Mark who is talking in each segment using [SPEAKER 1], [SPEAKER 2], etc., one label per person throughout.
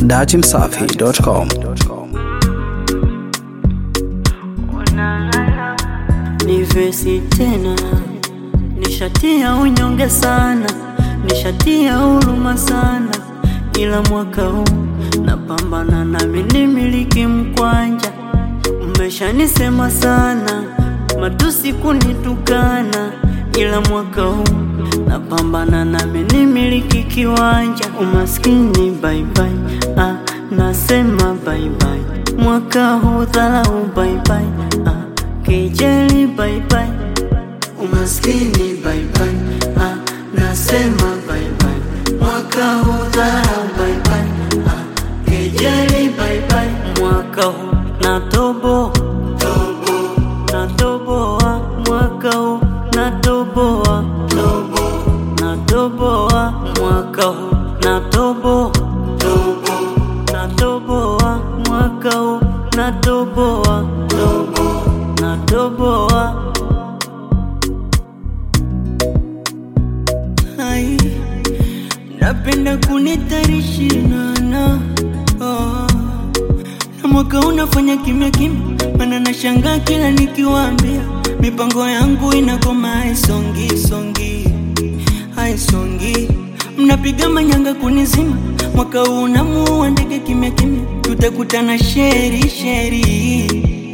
[SPEAKER 1] dachimsafi.com.
[SPEAKER 2] ni vesi tena, nishatia unyonge sana, nishatia huruma sana, ila mwaka huu napambana nami nimiliki mkwanja. Mmeshanisema sana, matusi kunitukana, ila mwaka huu napambana nami nimiliki kiwanja. Umaskini bye bye, ah, nasema bye bye, mwaka huu dharau bye bye, ah, kejeli bye bye, umaskini bye bye, ah, nasema bye bye, mwaka huu dharau bye bye, ah, kejeli bye bye, mwaka huu natobo natoboa mwaka huu natoboa natoboa mwaka huu natobo natoboa mwaka huu natoboa natoboa Ai, napenda kunitarishinana oh. Na mwaka unafanya kimya kimya, mana nashangaa kila nikiwaambia mipango yangu inakoma, haisongi songi, haisongi. Mnapiga manyanga kunizima, mwaka huu namuua ndege kimya kimya, tutakutana sheri sheri.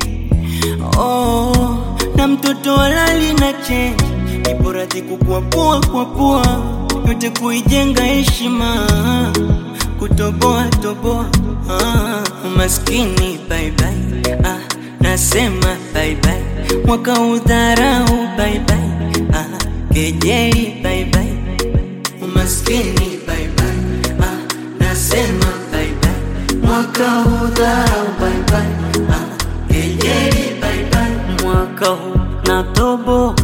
[SPEAKER 2] Oh, na mtoto walali na chenji, ipo radhi kukuapua kuapua, yote kuijenga heshima, kutoboa toboa ah, umaskini bye bye, ah, nasema bye bye, mwaka udharau bye bye, ah, kejeli bye bye, umaskini bye bye, ah, nasema bye bye, mwaka udharau bye bye, ah, kejeli bye bye, mwaka huu natobo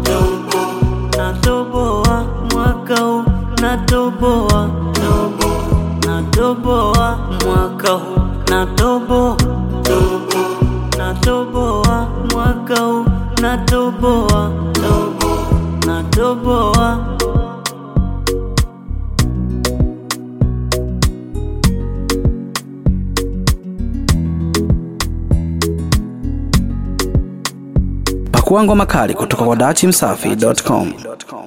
[SPEAKER 2] natoboa mwaka huu natoboa natoboa mwaka huu natobo natoboa mwaka huu natoboa natoboa
[SPEAKER 1] Pakua ngoma kali kutoka kwa dachimsafi.com.